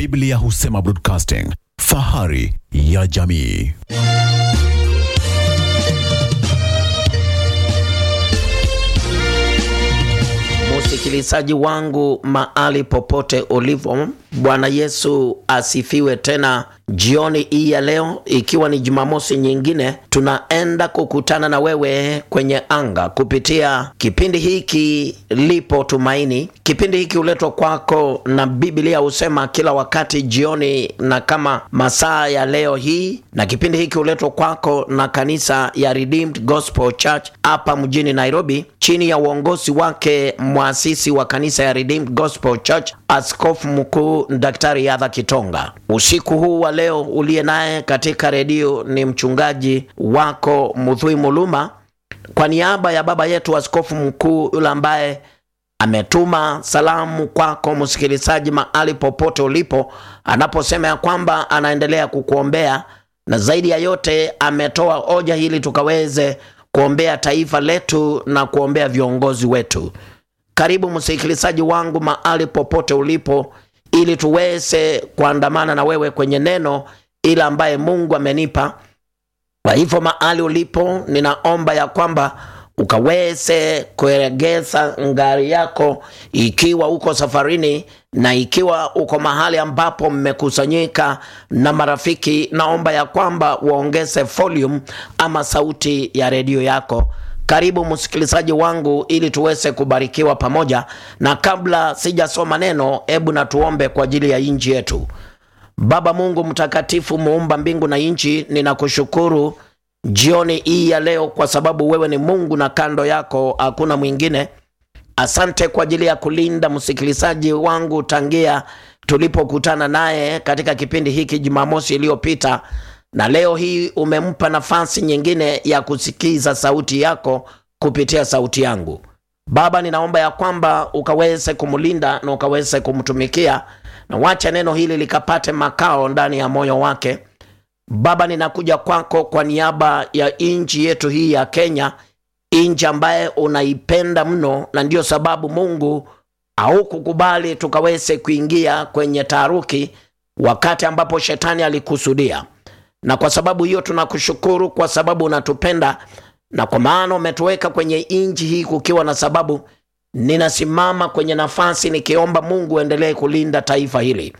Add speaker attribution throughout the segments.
Speaker 1: Biblia husema broadcasting, fahari ya jamii.
Speaker 2: Msikilizaji wangu mahali popote ulipo, Bwana Yesu asifiwe. Tena jioni hii ya leo, ikiwa ni Jumamosi nyingine, tunaenda kukutana na wewe kwenye anga kupitia kipindi hiki Lipo Tumaini. Kipindi hiki huletwa kwako na Biblia husema kila wakati jioni na kama masaa ya leo hii, na kipindi hiki huletwa kwako na kanisa ya Redeemed Gospel Church hapa mjini Nairobi, chini ya uongozi wake mwasisi wa kanisa ya Redeemed Gospel Church, Askofu Mkuu Daktari Yadha Kitonga. Usiku huu wa leo uliye naye katika redio ni mchungaji wako Mudhui Muluma, kwa niaba ya baba yetu Askofu Mkuu yule ambaye ametuma salamu kwako msikilizaji mahali popote ulipo, anaposema ya kwamba anaendelea kukuombea na zaidi ya yote ametoa hoja hili tukaweze kuombea taifa letu na kuombea viongozi wetu. Karibu msikilizaji wangu mahali popote ulipo, ili tuweze kuandamana na wewe kwenye neno ile ambaye Mungu amenipa. Kwa hivyo mahali ulipo, ninaomba ya kwamba ukaweze kuegeza ngari yako ikiwa uko safarini na ikiwa uko mahali ambapo mmekusanyika na marafiki, naomba ya kwamba waongeze volume ama sauti ya redio yako. Karibu msikilizaji wangu, ili tuweze kubarikiwa pamoja. Na kabla sijasoma neno, hebu na tuombe kwa ajili ya nchi yetu. Baba Mungu mtakatifu, muumba mbingu na nchi, ninakushukuru jioni hii ya leo kwa sababu wewe ni Mungu na kando yako hakuna mwingine. Asante kwa ajili ya kulinda msikilizaji wangu tangia tulipokutana naye katika kipindi hiki Jumamosi iliyopita, na leo hii umempa nafasi nyingine ya kusikiza sauti yako kupitia sauti yangu. Baba, ninaomba ya kwamba ukaweze kumlinda na ukaweze kumtumikia, na wacha neno hili likapate makao ndani ya moyo wake. Baba, ninakuja kwako kwa niaba ya nchi yetu hii ya Kenya, nchi ambaye unaipenda mno, na ndiyo sababu Mungu haukukubali tukaweze kuingia kwenye taharuki wakati ambapo shetani alikusudia. Na kwa sababu hiyo tunakushukuru kwa sababu unatupenda, na kwa maana umetuweka kwenye nchi hii kukiwa na sababu. Ninasimama kwenye nafasi nikiomba Mungu endelee kulinda taifa hili.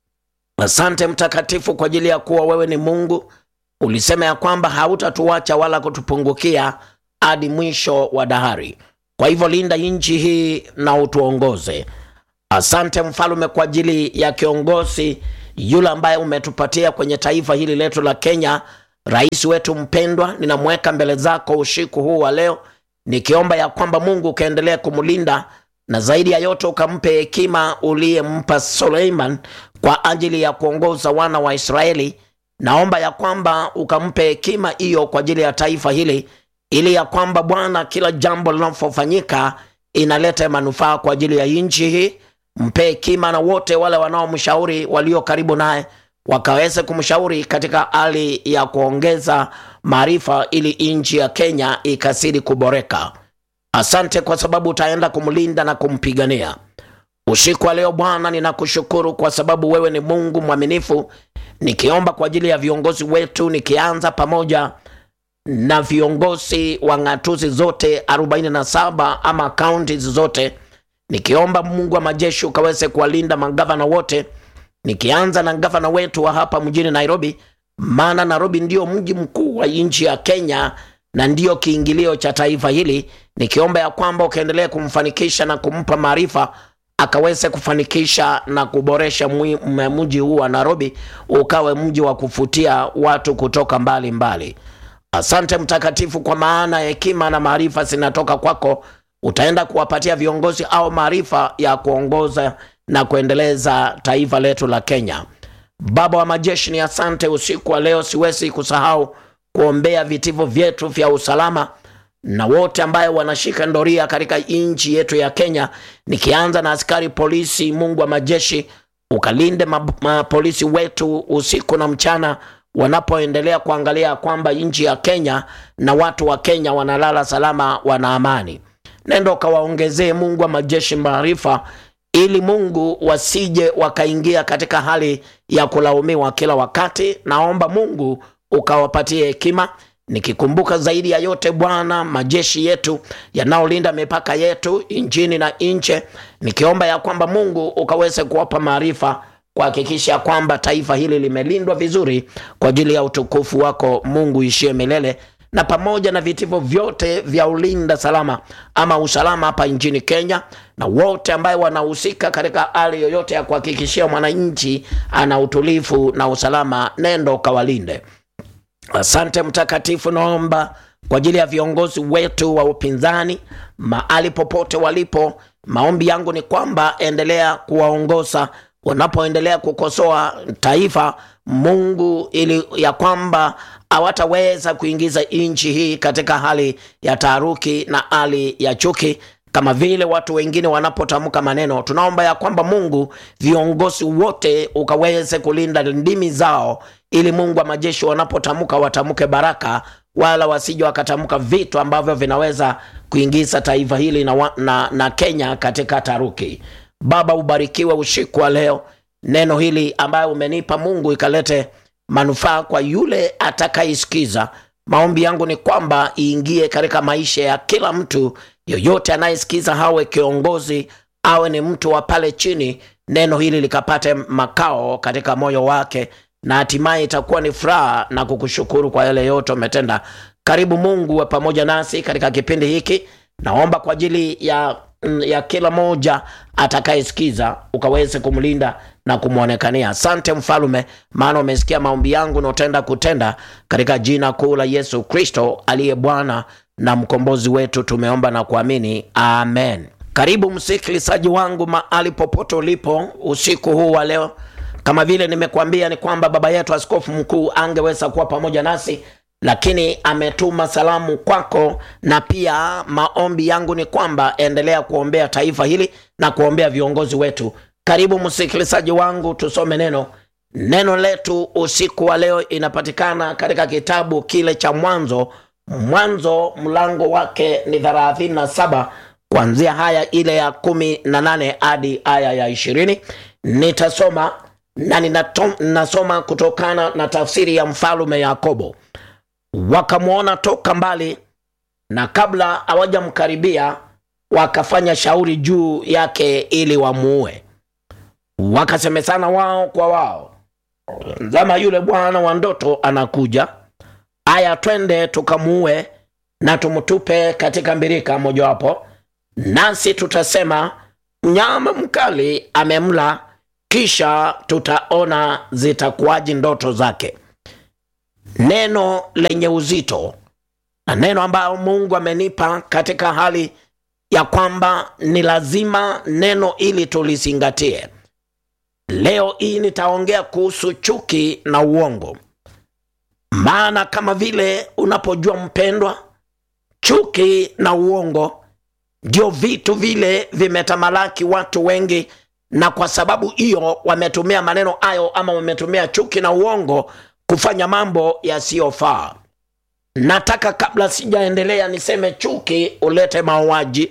Speaker 2: Asante mtakatifu kwa ajili ya kuwa wewe ni Mungu. Ulisema ya kwamba hautatuacha wala kutupungukia hadi mwisho wa dahari. Kwa hivyo linda nchi hii na utuongoze. Asante mfalume kwa ajili ya kiongozi yule ambaye umetupatia kwenye taifa hili letu la Kenya, rais wetu mpendwa, ninamweka mbele zako usiku huu wa leo, nikiomba ya kwamba Mungu ukaendelea kumlinda na zaidi ya yote ukampe hekima uliyempa Suleiman kwa ajili ya kuongoza wana wa Israeli. Naomba ya kwamba ukampe hekima hiyo kwa ajili ya taifa hili, ili ya kwamba Bwana, kila jambo linapofanyika inaleta manufaa kwa ajili ya nchi hii. Mpe hekima na wote wale wanaomshauri walio karibu naye wakaweze kumshauri katika hali ya kuongeza maarifa, ili nchi ya Kenya ikazidi kuboreka. Asante kwa sababu utaenda kumlinda na kumpigania usiku wa leo. Bwana, ninakushukuru kwa sababu wewe ni Mungu mwaminifu, nikiomba kwa ajili ya viongozi wetu, nikianza pamoja na viongozi wa ng'atuzi zote 47 ama kaunti zote, nikiomba Mungu wa majeshi ukaweze kuwalinda magavana wote, nikianza na gavana wetu wa hapa mjini Nairobi, maana Nairobi ndio mji mkuu wa nchi ya Kenya na ndiyo kiingilio cha taifa hili, nikiomba ya kwamba ukaendelea kumfanikisha na kumpa maarifa akaweze kufanikisha na kuboresha mji huu wa Nairobi ukawe mji wa kufutia watu kutoka mbali mbali. Asante mtakatifu, kwa maana hekima na maarifa zinatoka kwako. Utaenda kuwapatia viongozi au maarifa ya kuongoza na kuendeleza taifa letu la Kenya. Baba wa majeshi, ni asante usiku wa leo, siwezi kusahau kuombea vitivo vyetu vya usalama na wote ambaye wanashika ndoria katika nchi yetu ya Kenya, nikianza na askari polisi. Mungu wa majeshi, ukalinde mapolisi wetu usiku na mchana, wanapoendelea kuangalia kwamba nchi ya Kenya na watu wa Kenya wanalala salama, wana amani. Nenda ukawaongezee Mungu wa majeshi maarifa ili Mungu wasije wakaingia katika hali ya kulaumiwa kila wakati. Naomba Mungu ukawapatie hekima, nikikumbuka zaidi ya yote Bwana, majeshi yetu yanayolinda mipaka yetu nchini na nje, nikiomba ya kwamba Mungu ukaweze kuwapa maarifa kuhakikisha kwamba taifa hili limelindwa vizuri kwa ajili ya utukufu wako Mungu ishie milele na pamoja na vitivo vyote vya ulinda salama ama usalama hapa nchini Kenya na wote ambaye wanahusika katika hali yoyote ya kuhakikishia mwananchi ana utulivu na usalama, nendo kawalinde. Asante Mtakatifu, naomba kwa ajili ya viongozi wetu wa upinzani mahali popote walipo. Maombi yangu ni kwamba endelea kuwaongoza wanapoendelea kukosoa taifa Mungu, ili ya kwamba hawataweza kuingiza nchi hii katika hali ya taharuki na hali ya chuki kama vile watu wengine wanapotamka maneno. Tunaomba ya kwamba Mungu, viongozi wote ukaweze kulinda ndimi zao, ili Mungu wa majeshi wanapotamka watamke baraka, wala wasije wakatamka vitu ambavyo vinaweza kuingiza taifa hili na, wa, na, na Kenya katika taharuki. Baba, ubarikiwe usiku wa leo, neno hili ambayo umenipa Mungu ikalete manufaa kwa yule atakayesikiza. Maombi yangu ni kwamba iingie katika maisha ya kila mtu yoyote anayesikiza, hawe kiongozi, awe ni mtu wa pale chini, neno hili likapate makao katika moyo wake, na hatimaye itakuwa ni furaha na kukushukuru kwa yale yote umetenda. Karibu Mungu wa pamoja nasi katika kipindi hiki. Naomba kwa ajili ya ya kila moja atakayesikiza ukaweze kumlinda na kumwonekania. Asante Mfalume, maana umesikia maombi yangu na utenda kutenda, katika jina kuu la Yesu Kristo aliye Bwana na mkombozi wetu, tumeomba na kuamini, amen. Karibu msikilizaji wangu mahali popote ulipo usiku huu wa leo. Kama vile nimekuambia ni kwamba baba yetu askofu mkuu angeweza kuwa pamoja nasi lakini ametuma salamu kwako, na pia maombi yangu ni kwamba endelea kuombea taifa hili na kuombea viongozi wetu. Karibu msikilizaji wangu, tusome neno. Neno letu usiku wa leo inapatikana katika kitabu kile cha Mwanzo. Mwanzo mlango wake ni thelathini na saba kuanzia haya ile ya kumi na nane hadi aya ya ishirini. Nitasoma na ninasoma kutokana na tafsiri ya mfalume Yakobo. Wakamwona toka mbali, na kabla hawajamkaribia wakafanya shauri juu yake ili wamuue. Wakasemezana wao kwa wao, zama yule bwana wa ndoto anakuja, aya, twende tukamuue na tumtupe katika mbirika mojawapo, nasi tutasema mnyama mkali amemla, kisha tutaona zitakuwaji ndoto zake. Neno lenye uzito na neno ambayo Mungu amenipa katika hali ya kwamba ni lazima neno ili tulizingatie. Leo hii nitaongea kuhusu chuki na uongo, maana kama vile unapojua mpendwa, chuki na uongo ndio vitu vile vimetamalaki watu wengi, na kwa sababu hiyo wametumia maneno hayo ama wametumia chuki na uongo kufanya mambo yasiyofaa. Nataka kabla sijaendelea niseme chuki ulete mauaji,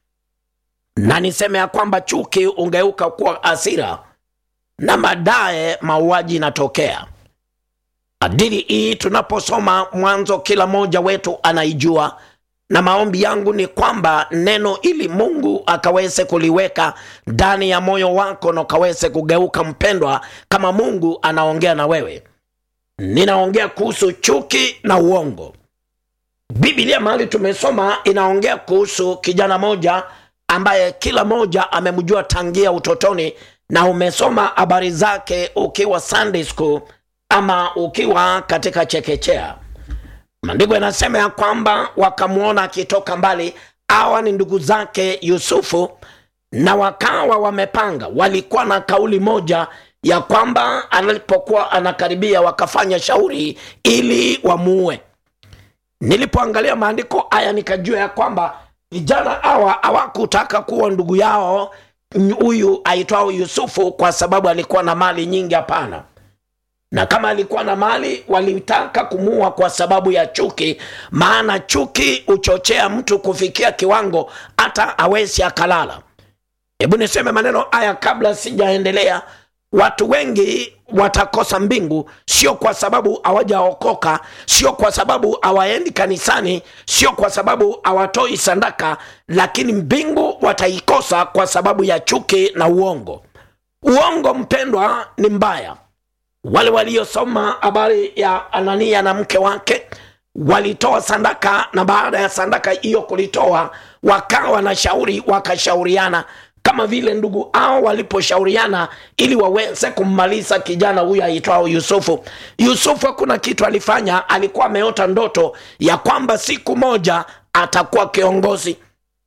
Speaker 2: na niseme ya kwamba chuki ungeuka kuwa hasira na baadaye mauaji inatokea. Adili hii tunaposoma Mwanzo, kila mmoja wetu anaijua, na maombi yangu ni kwamba neno ili Mungu akaweze kuliweka ndani ya moyo wako na ukaweze kugeuka mpendwa, kama Mungu anaongea na wewe. Ninaongea kuhusu chuki na uongo. Biblia mahali tumesoma inaongea kuhusu kijana moja ambaye kila moja amemjua tangia utotoni, na umesoma habari zake ukiwa Sunday school ama ukiwa katika chekechea. Maandiko yanasema ya kwamba wakamwona akitoka mbali. Hawa ni ndugu zake Yusufu, na wakawa wamepanga, walikuwa na kauli moja ya kwamba alipokuwa anakaribia wakafanya shauri ili wamuue. Nilipoangalia maandiko haya nikajua ya kwamba vijana hawa hawakutaka kuwa ndugu yao huyu aitwao Yusufu kwa sababu alikuwa na mali nyingi. Hapana, na kama alikuwa na mali walitaka kumuua kwa sababu ya chuki, maana chuki huchochea mtu kufikia kiwango hata awezi akalala hebu niseme maneno haya kabla sijaendelea watu wengi watakosa mbingu sio kwa sababu hawajaokoka sio kwa sababu hawaendi kanisani sio kwa sababu hawatoi sandaka lakini mbingu wataikosa kwa sababu ya chuki na uongo uongo mpendwa ni mbaya wale waliosoma habari ya anania na mke wake walitoa sandaka na baada ya sandaka hiyo kulitoa wakawa na shauri wakashauriana kama vile ndugu hao waliposhauriana ili waweze kummaliza kijana huyu aitwao yusufu yusufu hakuna kitu alifanya alikuwa ameota ndoto ya kwamba siku moja atakuwa kiongozi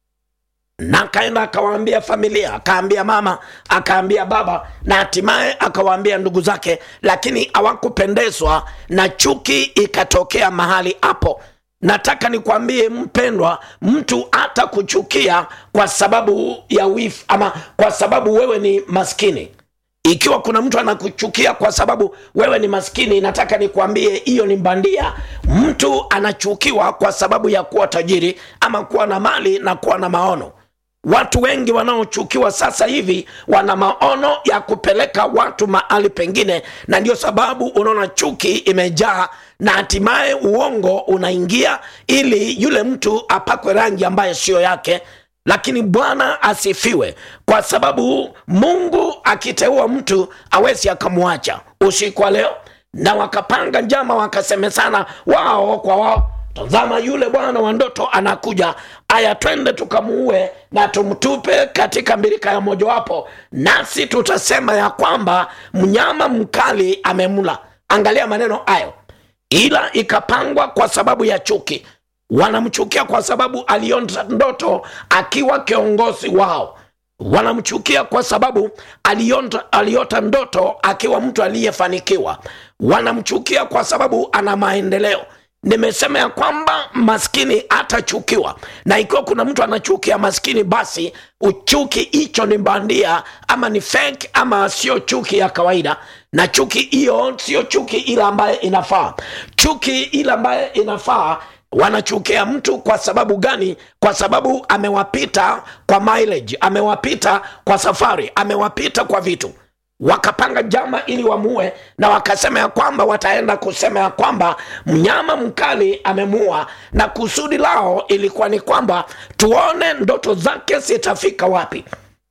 Speaker 2: na akaenda akawaambia familia akaambia mama akaambia baba na hatimaye akawaambia ndugu zake lakini hawakupendezwa na chuki ikatokea mahali hapo nataka nikwambie mpendwa mtu hata kuchukia kwa sababu ya wifu ama kwa sababu wewe ni maskini ikiwa kuna mtu anakuchukia kwa sababu wewe ni maskini nataka nikwambie hiyo ni bandia mtu anachukiwa kwa sababu ya kuwa tajiri ama kuwa na mali na kuwa na maono watu wengi wanaochukiwa sasa hivi wana maono ya kupeleka watu mahali pengine na ndio sababu unaona chuki imejaa na hatimaye uongo unaingia ili yule mtu apakwe rangi ambayo siyo yake lakini bwana asifiwe kwa sababu mungu akiteua mtu awezi akamwacha usiku wa leo na wakapanga njama wakasemesana wao kwa wao tazama yule bwana wa ndoto anakuja aya twende tukamuue na tumtupe katika mbirika ya mojawapo nasi tutasema ya kwamba mnyama mkali amemla angalia maneno hayo ila ikapangwa kwa sababu ya chuki wanamchukia kwa sababu aliota ndoto akiwa kiongozi wao wanamchukia kwa sababu aliota, aliota ndoto akiwa mtu aliyefanikiwa wanamchukia kwa sababu ana maendeleo nimesema ya kwamba maskini atachukiwa na ikiwa kuna mtu anachukia maskini basi uchuki hicho ni bandia ama ni fake ama sio chuki ya kawaida na chuki hiyo sio chuki ile ambaye inafaa chuki ile ambaye inafaa wanachukia mtu kwa sababu gani kwa sababu amewapita kwa mileage amewapita kwa safari amewapita kwa vitu wakapanga jama ili wamue na wakasema ya kwamba wataenda kusema ya kwamba mnyama mkali amemua na kusudi lao ilikuwa ni kwamba tuone ndoto zake zitafika wapi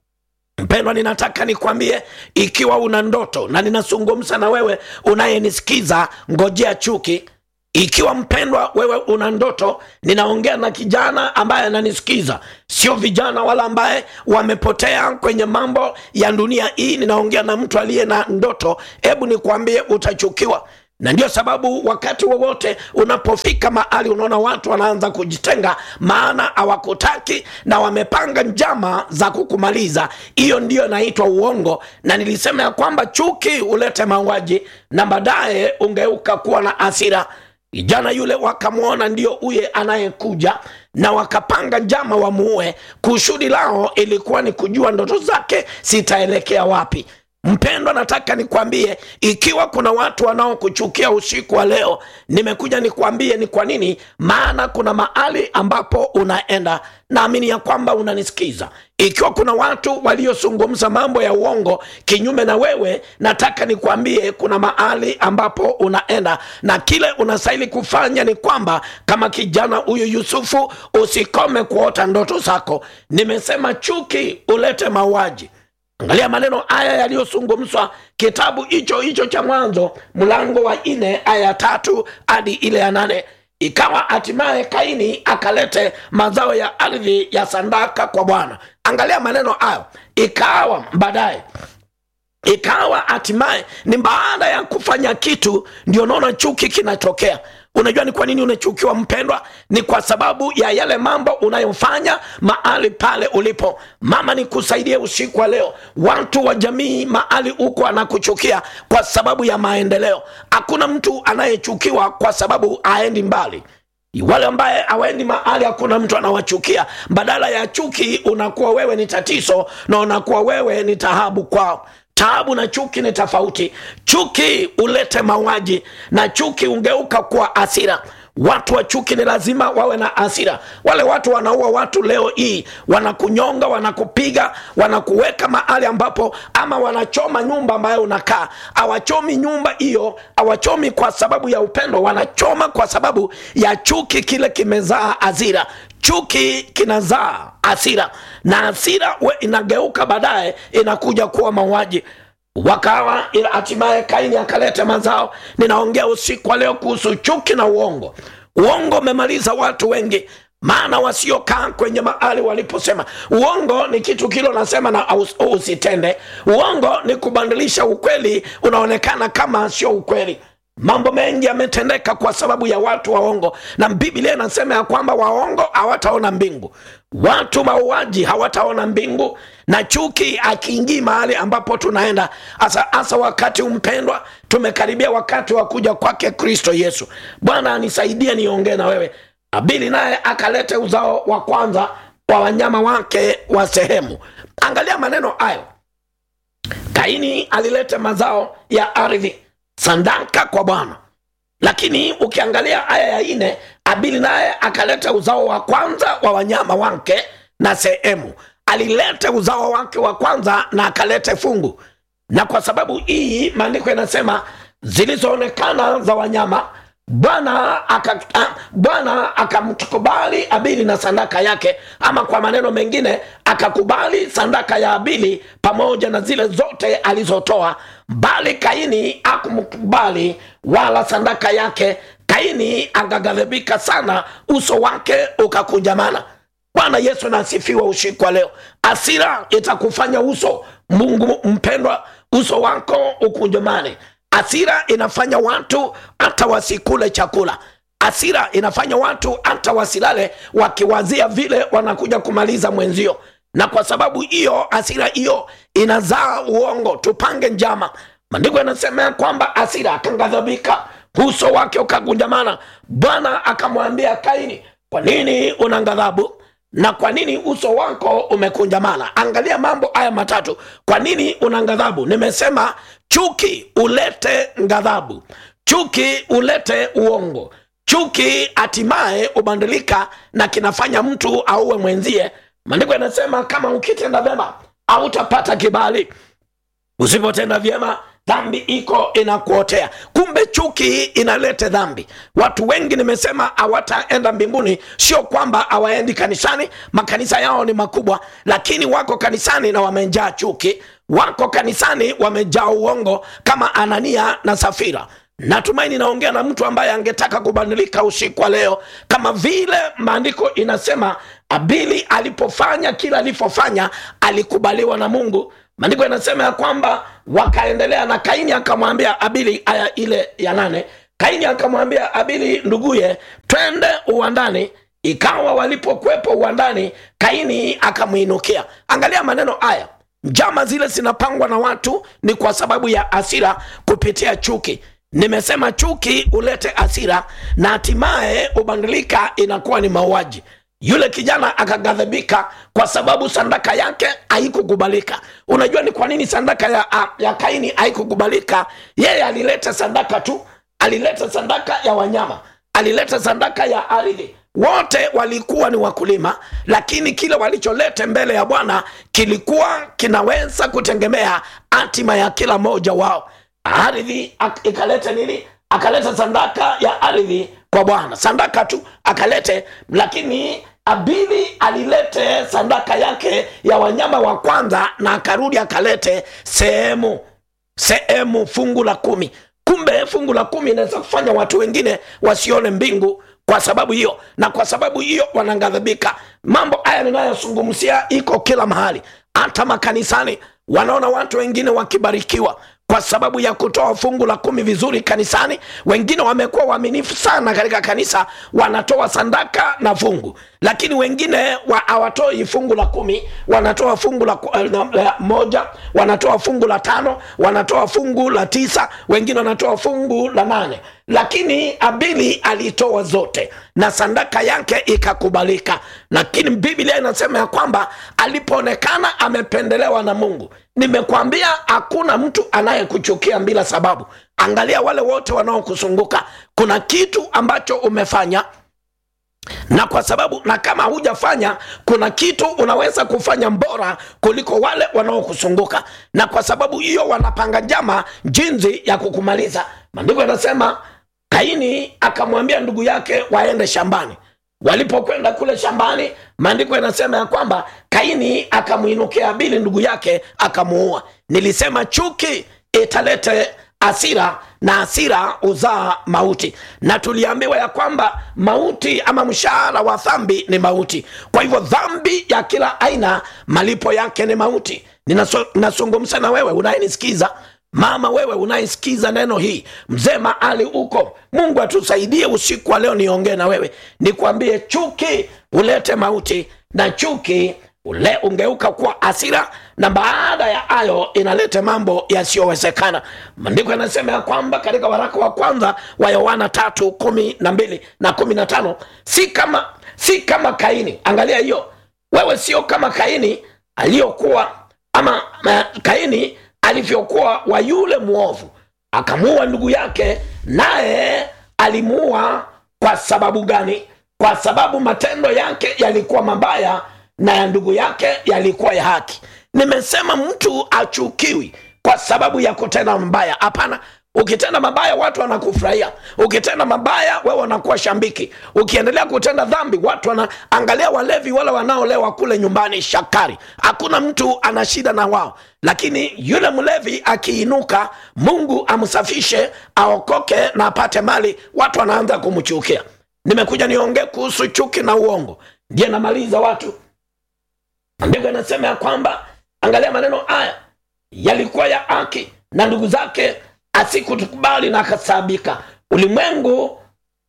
Speaker 2: mpendwa ninataka nikwambie ikiwa una ndoto na ninazungumza na wewe unayenisikiza ngojea chuki ikiwa mpendwa wewe una ndoto ninaongea na kijana ambaye ananisikiza sio vijana wala ambaye wamepotea kwenye mambo ya dunia hii ninaongea na mtu aliye na ndoto hebu nikwambie utachukiwa na ndio sababu wakati wowote unapofika mahali unaona watu wanaanza kujitenga maana hawakutaki na wamepanga njama za kukumaliza hiyo ndiyo inaitwa uongo na nilisema ya kwamba chuki hulete mauaji na baadaye ungeuka kuwa na asira kijana yule wakamwona ndio huye anayekuja na wakapanga njama wamuue kusudi lao ilikuwa ni kujua ndoto zake zitaelekea wapi mpendwa nataka nikwambie ikiwa kuna watu wanaokuchukia usiku wa leo nimekuja nikwambie ni kwa nini maana kuna mahali ambapo unaenda naamini ya kwamba unanisikiza ikiwa kuna watu waliozungumza mambo ya uongo kinyume na wewe nataka nikwambie kuna mahali ambapo unaenda na kile unastahili kufanya ni kwamba kama kijana huyu yusufu usikome kuota ndoto zako nimesema chuki ulete mauaji angalia maneno haya yaliyozungumzwa kitabu hicho hicho cha mwanzo mlango wa nne aya ya tatu hadi ile ya nane ikawa hatimaye kaini akalete mazao ya ardhi ya sandaka kwa bwana angalia maneno hayo ikawa baadaye ikawa hatimaye ni baada ya kufanya kitu ndio naona chuki kinatokea unajua ni kwa nini unachukiwa mpendwa ni kwa sababu ya yale mambo unayofanya mahali pale ulipo mama nikusaidie usiku wa leo watu wa jamii mahali huko anakuchukia kwa sababu ya maendeleo hakuna mtu anayechukiwa kwa sababu aendi mbali wale ambaye hawaendi mahali hakuna mtu anawachukia badala ya chuki unakuwa wewe ni tatizo na unakuwa wewe ni tahabu kwao taabu na chuki ni tofauti chuki ulete mauaji na chuki ungeuka kuwa asira watu wa chuki ni lazima wawe na hasira wale watu wanaua watu leo hii wanakunyonga wanakupiga wanakuweka mahali ambapo ama wanachoma nyumba ambayo unakaa hawachomi nyumba hiyo hawachomi kwa sababu ya upendo wanachoma kwa sababu ya chuki kile kimezaa hasira chuki kinazaa hasira na hasira we inageuka baadaye inakuja kuwa mauaji wakawa ila hatimaye kaini akaleta mazao ninaongea usiku wa leo kuhusu chuki na uongo uongo umemaliza watu wengi maana wasiokaa kwenye mahali waliposema uongo ni kitu kile unasema na aus- usitende uongo ni kubadilisha ukweli unaonekana kama sio ukweli mambo mengi yametendeka kwa sababu ya watu waongo na biblia inasema ya kwamba waongo hawataona mbingu watu mauaji hawataona mbingu na chuki akiingii mahali ambapo tunaenda hasa hasa wakati umpendwa tumekaribia wakati wa kuja kwake kristo yesu bwana anisaidie niongee na wewe abili naye akalete uzao wa kwanza wa wanyama wake wa sehemu angalia maneno hayo kaini alileta mazao ya ardhi sandaka kwa bwana lakini ukiangalia aya ya ine abili naye akaleta uzao wa kwanza wa wanyama wake na sehemu alilete uzao wake wa kwanza na akalete fungu na kwa sababu hii maandiko yanasema zilizoonekana za wanyama bwana aka, a- bwana akamkubali abili na sadaka yake ama kwa maneno mengine akakubali sadaka ya abili pamoja na zile zote alizotoa bali kaini akumkubali wala sadaka yake kaini akaghadhibika sana uso wake ukakunjamana bwana yesu nasifiwa usiku wa leo asira itakufanya uso mungu mpendwa uso wako ukunjamane asira inafanya watu hata wasikule chakula asira inafanya watu hata wasilale wakiwazia vile wanakuja kumaliza mwenzio na kwa sababu hiyo asira hiyo inazaa uongo tupange njama maandiko yanasema ya kwamba asira akaghadhabika uso wake ukagunjamana bwana akamwambia kaini kwa nini una ghadhabu na kwa nini uso wako umekunjamana angalia mambo haya matatu kwa nini una ghadhabu nimesema chuki ulete ghadhabu chuki ulete uongo chuki hatimaye ubadilika na kinafanya mtu auwe mwenzie maandiko yanasema kama ukitenda vyema hautapata kibali usipotenda vyema dhambi iko inakuotea kumbe chuki inalete dhambi watu wengi nimesema hawataenda mbinguni sio kwamba hawaendi kanisani makanisa yao ni makubwa lakini wako kanisani na wamejaa chuki wako kanisani wamejaa uongo kama anania na safira natumaini naongea na mtu ambaye angetaka kubadilika usiku wa leo kama vile maandiko inasema abili alipofanya kila alivyofanya alikubaliwa na mungu maandiko yanasema ya kwamba wakaendelea na kaini akamwambia abili aya ile ya nane kaini akamwambia abili nduguye twende uwandani ikawa walipokuwepo uwandani kaini akamwinukia angalia maneno haya njama zile zinapangwa na watu ni kwa sababu ya asira kupitia chuki nimesema chuki ulete asira na hatimaye ubadilika inakuwa ni mauaji yule kijana akaghadhibika kwa sababu sandaka yake haikukubalika unajua ni kwa nini sandaka ya, ya kaini haikukubalika yeye alileta sandaka tu alileta sandaka ya wanyama alileta sandaka ya ardhi wote walikuwa ni wakulima lakini kile walicholete mbele ya bwana kilikuwa kinaweza kutegemea hatima ya kila mmoja wao ardhi ak- ikaleta nini akaleta sandaka ya ardhi kwa bwana sandaka tu akalete lakini abili alilete sandaka yake ya wanyama wa kwanza na akarudi akalete sehemu sehemu fungu la kumi kumbe fungu la kumi inaweza kufanya watu wengine wasione mbingu kwa sababu hiyo na kwa sababu hiyo wanaghadhibika mambo haya ninayozungumzia iko kila mahali hata makanisani wanaona watu wengine wakibarikiwa kwa sababu ya kutoa fungu la kumi vizuri kanisani wengine wamekuwa waaminifu sana katika kanisa wanatoa sandaka na fungu lakini wengine wa- hawatoi fungu la kumi wanatoa fungu la, ku- eh, na- la moja wanatoa fungu la tano wanatoa fungu la tisa wengine wanatoa fungu la nane lakini abili alitoa zote na sandaka yake ikakubalika lakini biblia inasema ya kwamba alipoonekana amependelewa na mungu nimekwambia hakuna mtu anayekuchukia bila sababu angalia wale wote wanaokuzunguka kuna kitu ambacho umefanya na kwa sababu na kama hujafanya kuna kitu unaweza kufanya bora kuliko wale wanaokuzunguka na kwa sababu hiyo wanapanga njama jinsi ya kukumaliza maandiko yanasema kaini akamwambia ndugu yake waende shambani walipokwenda kule shambani maandiko yanasema ya kwamba kaini akamwinukia abili ndugu yake akamuua nilisema chuki italete asira na asira uzaa mauti na tuliambiwa ya kwamba mauti ama mshahara wa dhambi ni mauti kwa hivyo dhambi ya kila aina malipo yake ni mauti ninazungumza na wewe unayenisikiza mama wewe unayesikiza neno hii mzee maali uko mungu atusaidie usiku wa leo niongee na wewe nikwambie chuki ulete mauti na chuki ule ungeuka kuwa asira na baada ya hayo inaleta mambo yasiyowezekana maandiko yanasema ya kwamba katika waraka wa kwanza wa yohana tatu kumi na mbili na kumi na tano si kama si kama kaini angalia hiyo wewe sio kama kaini aliyokuwa ama ma, kaini alivyokuwa wa yule mwovu akamuua ndugu yake naye alimuua kwa sababu gani kwa sababu matendo yake yalikuwa mabaya na ya ndugu yake yalikuwa ya haki nimesema mtu achukiwi kwa sababu ya kutenda mabaya hapana ukitenda mabaya watu wanakufurahia ukitenda mabaya wewe unakuwa shambiki ukiendelea kutenda dhambi watu wanaangalia walevi wale wanaolewa kule nyumbani shakari hakuna mtu ana shida na wao lakini yule mlevi akiinuka mungu amsafishe aokoke na apate mali watu wanaanza kumchukia nimekuja niongee kuhusu chuki na uongo ndiye namaliza watu andiko inasema ya kwamba angalia maneno haya yalikuwa ya haki na ndugu zake asikutukubali na akasabika ulimwengu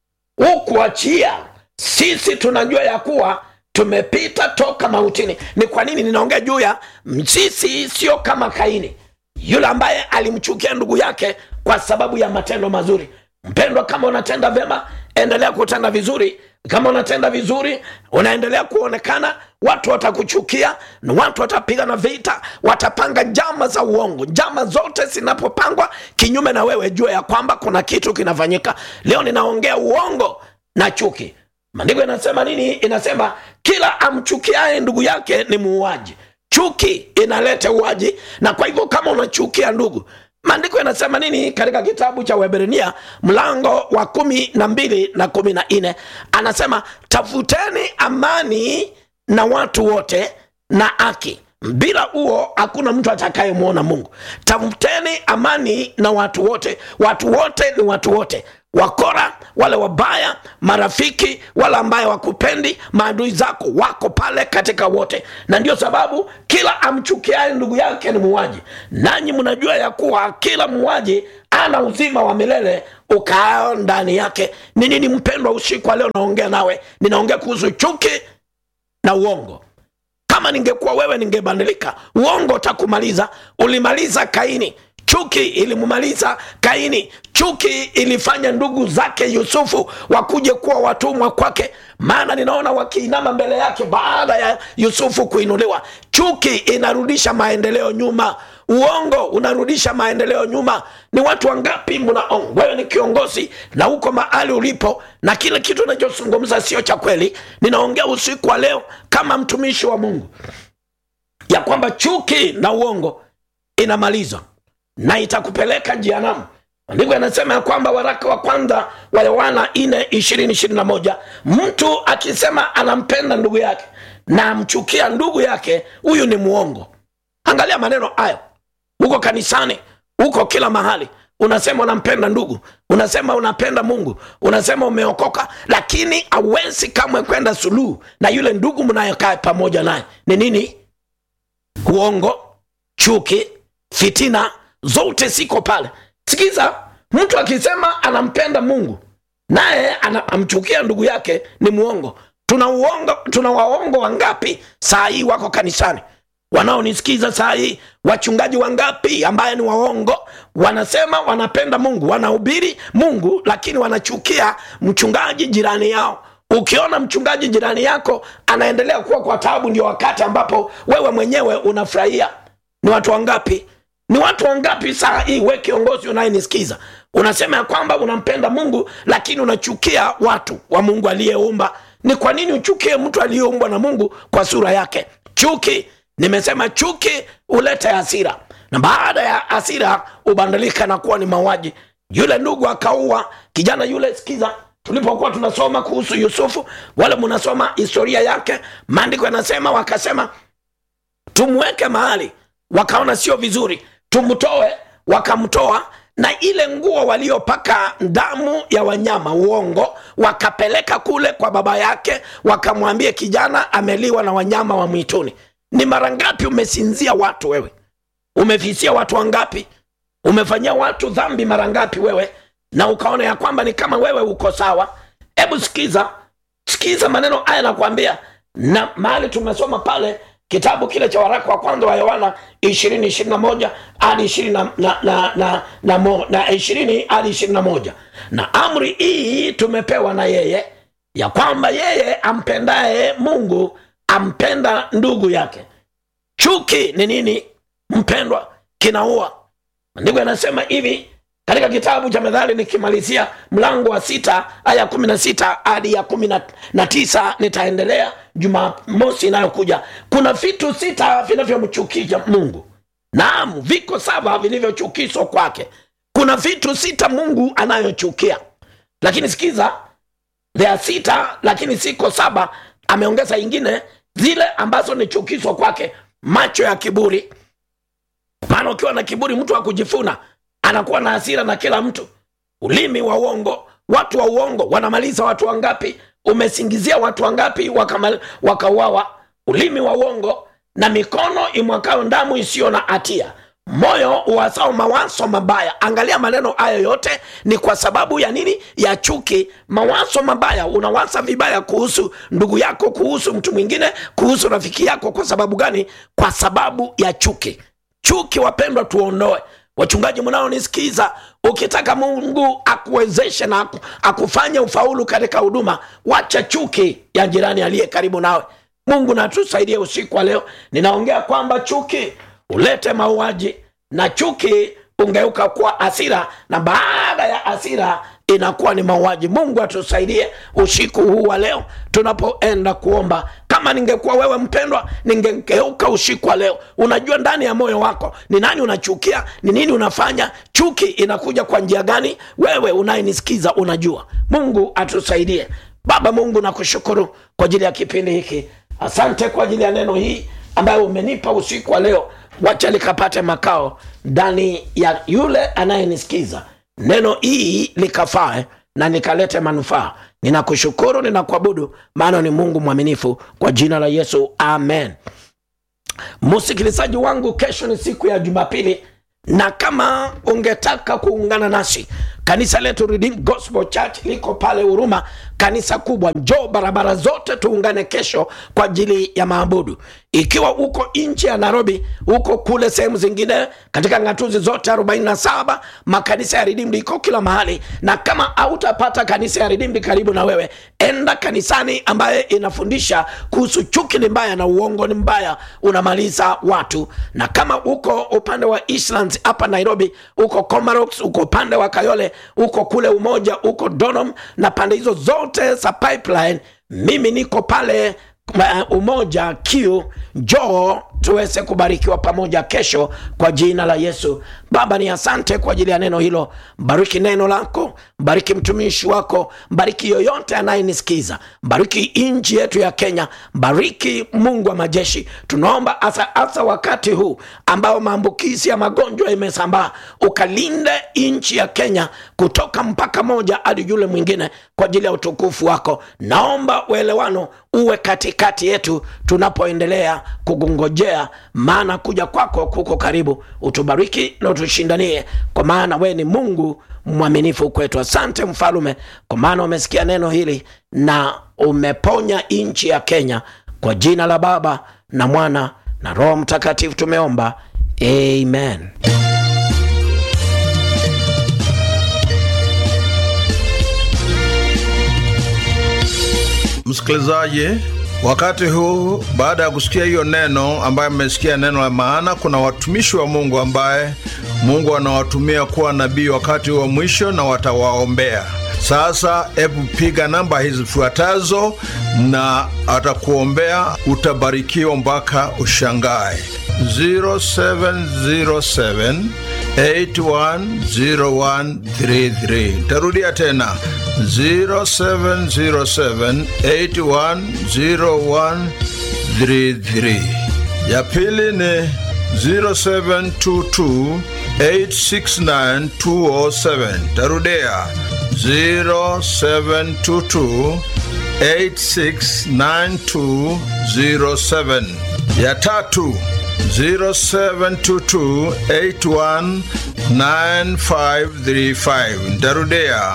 Speaker 2: hukuachia sisi tunajua ya kuwa tumepita toka mautini ni kwa nini ninaongea juu ya sisi sio kama kaini yule ambaye alimchukia ndugu yake kwa sababu ya matendo mazuri mpendwa kama unatenda vyema endelea kutenda vizuri kama unatenda vizuri unaendelea kuonekana watu watakuchukia na watu watapigana vita watapanga njama za uongo njama zote zinapopangwa kinyume na wewe jua ya kwamba kuna kitu kinafanyika leo ninaongea uongo na chuki maandiko inasema nini inasema kila amchukiaye ndugu yake ni muuaji chuki inaleta uaji na kwa hivyo kama unachukia ndugu maandiko yanasema nini katika kitabu cha weberania mlango wa kumi na mbili na kumi na nne anasema tafuteni amani na watu wote na haki bila huo hakuna mtu atakayemwona mungu tafuteni amani na watu wote watu wote ni watu wote wakora wale wabaya marafiki wale ambaye wakupendi maadui zako wako pale katika wote na ndio sababu kila amchukiaye ndugu yake ni muwaji nanyi mnajua ya kuwa kila muwaji ana uzima wa milele ukaao ndani yake ni nini mpendwa usiku wa leo naongea nawe ninaongea kuhusu chuki na uongo kama ningekuwa wewe ningebadilika uongo utakumaliza ulimaliza kaini chuki ilimumaliza kaini chuki ilifanya ndugu zake yusufu wakuje kuwa watumwa kwake maana ninaona wakiinama mbele yake baada ya yusufu kuinuliwa chuki inarudisha maendeleo nyuma uongo unarudisha maendeleo nyuma ni watu wangapi mnaongo wewe ni kiongozi na huko mahali ulipo na kile kitu unachozungumza sio cha kweli ninaongea usiku wa leo kama mtumishi wa mungu ya kwamba chuki na uongo inamalizwa na itakupeleka jianamu maandiko yanasema ya kwamba waraka wa kwanza wa yohana ine ishirini ishirini na moja mtu akisema anampenda ndugu yake na amchukia ndugu yake huyu ni muongo angalia maneno hayo huko kanisani huko kila mahali unasema unampenda ndugu unasema unapenda mungu unasema umeokoka lakini awezi kamwe kwenda suluhu na yule ndugu mnayokaa pamoja naye ni nini uongo chuki fitina zote ziko pale sikiza mtu akisema anampenda mungu naye amchukia ndugu yake ni muongo tuna uongo tuna waongo wangapi saa hii wako kanisani wanaonisikiza saa hii wachungaji wangapi ambaye ni waongo wanasema wanapenda mungu wanahubiri mungu lakini wanachukia mchungaji jirani yao ukiona mchungaji jirani yako anaendelea kuwa kwa taabu ndio wakati ambapo wewe mwenyewe unafurahia ni watu wangapi ni watu wangapi saa hii we kiongozi unayenisikiza unasema ya kwamba unampenda mungu lakini unachukia watu wa mungu aliyeumba ni kwa nini uchukie mtu aliyeumbwa na mungu kwa sura yake chuki nimesema chuki huleta hasira na baada ya hasira hubadilika na kuwa ni mauaji yule ndugu akaua kijana yule sikiza tulipokuwa tunasoma kuhusu yusufu wale mnasoma historia yake maandiko yanasema wakasema tumweke mahali wakaona sio vizuri tumtoe wakamtoa na ile nguo waliopaka damu ya wanyama uongo wakapeleka kule kwa baba yake wakamwambia kijana ameliwa na wanyama wa mwituni ni mara ngapi umesinzia watu wewe umefisia watu wangapi umefanyia watu dhambi mara ngapi wewe na ukaona ya kwamba ni kama wewe uko sawa hebu sikiza sikiza maneno haya nakwambia na mahali tumesoma pale kitabu kile cha waraka wa kwanza wa yohana ishirini ishiri na moja hadi ishirini na, na, na, na, na, mo- na ishirini hadi ishirini na moja na amri hii tumepewa na yeye ya kwamba yeye ampendaye mungu ampenda ndugu yake chuki ni nini mpendwa kinaua maandiko yanasema hivi katika kitabu cha methali nikimalizia mlango wa sita aya kumi na sita hadi ya kumi na- na tisa nitaendelea jumamosi inayokuja kuna vitu sita vinavyomchukiza mungu naam viko saba vilivyochukizwa kwake kuna vitu sita mungu anayochukia lakini sikiza there are sita lakini siko saba ameongeza ingine zile ambazo ni chukizo kwake macho ya kiburi maana ukiwa na kiburi mtu wa kujifuna anakuwa na hasira na kila mtu ulimi wa uongo watu wa uongo wanamaliza watu wangapi umesingizia watu wangapi wakamal- wakauawa ulimi wa uongo na mikono imwakayo damu isiyo na hatia moyo uwasao mawazo mabaya angalia maneno hayo yote ni kwa sababu ya nini ya chuki mawazo mabaya unawasa vibaya kuhusu ndugu yako kuhusu mtu mwingine kuhusu rafiki yako kwa sababu gani kwa sababu ya chuki chuki wapendwa tuondoe wachungaji mnaonisikiza ukitaka mungu akuwezeshe na aku, akufanye ufaulu katika huduma wacha chuki ya jirani aliye karibu nawe mungu natusaidie usiku wa leo ninaongea kwamba chuki ulete mauaji na chuki ungeuka kuwa hasira na baada ya hasira inakuwa ni mauaji mungu atusaidie usiku huu wa leo tunapoenda kuomba kama ningekuwa wewe mpendwa ningegeuka usiku wa leo unajua ndani ya moyo wako ni nani unachukia ni nini unafanya chuki inakuja kwa njia gani wewe unayenisikiza unajua mungu atusaidie baba mungu nakushukuru kwa ajili ya kipindi hiki asante kwa ajili ya neno hii ambayo umenipa usiku wa leo wacha likapate makao ndani ya yule anayenisikiza neno hii likafae na nikalete manufaa ninakushukuru ninakuabudu maana ni mungu mwaminifu kwa jina la yesu amen msikilizaji wangu kesho ni siku ya jumapili na kama ungetaka kuungana nasi kanisa letu Redeemed Gospel Church liko pale huruma kanisa kubwa njoo barabara zote tuungane kesho kwa ajili ya maabudu ikiwa uko nchi ya nairobi huko kule sehemu zingine katika ngatuzi zote 47 makanisa ya Redeemed iko kila mahali na kama hautapata kanisa ya Redeemed karibu na wewe enda kanisani ambaye inafundisha kuhusu chuki ni mbaya na uongo ni mbaya unamaliza watu na kama uko upande wa Eastlands hapa nairobi uko comarox uko upande wa kayole uko kule umoja uko donom na pande hizo zote za pipeline mimi niko pale uh, umoja q njoo tuweze kubarikiwa pamoja kesho kwa jina la yesu baba ni asante kwa ajili ya neno hilo bariki neno lako bariki mtumishi wako bariki yoyote anayenisikiza bariki nchi yetu ya kenya bariki mungu wa majeshi tunaomba hasa hasa wakati huu ambao maambukizi ya magonjwa imesambaa ukalinde nchi ya kenya kutoka mpaka moja hadi yule mwingine kwa ajili ya utukufu wako naomba uelewano uwe katikati yetu tunapoendelea kugungojea maana kuja kwako kuko karibu utubariki na utushindanie kwa maana wewe ni mungu mwaminifu kwetu asante mfalume kwa maana umesikia neno hili na umeponya nchi ya kenya kwa jina la baba na mwana na roho mtakatifu tumeomba amen
Speaker 3: msikilizaji wakati huu baada ya kusikia hiyo neno ambaye mmesikia neno la maana kuna watumishi wa mungu ambaye Mungu anawatumia kuwa nabii wakati wa mwisho na watawaombea. Sasa hebu piga namba hizi zifuatazo na atakuombea, utabarikiwa mpaka ushangae. 0707 810133. Tarudia tena 0707 810133. Ya pili ni 0722 869207. Tarudia 0722 869207. Ya tatu 0722819535. Ntarudia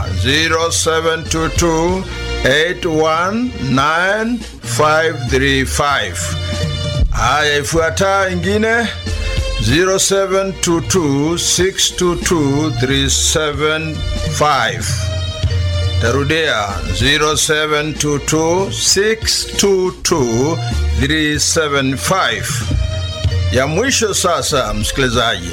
Speaker 3: 0722819535. Haya, ifuata ingine 0722622375. Tarudia 0722622375. Ya mwisho sasa, msikilizaji,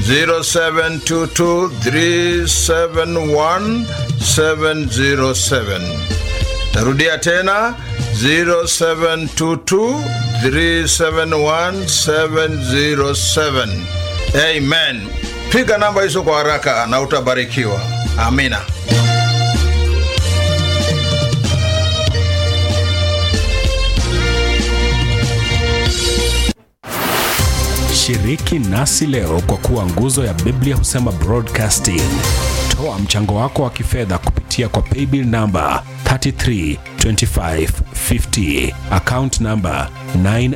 Speaker 3: 0722371707. Tarudia tena 0722371707. Amen. Piga namba hizo kwa haraka na utabarikiwa. Amina.
Speaker 1: Shiriki nasi leo kwa kuwa nguzo ya Biblia husema broadcasting. Toa mchango wako wa kifedha kupitia kwa paybill namba 332550 account namba 9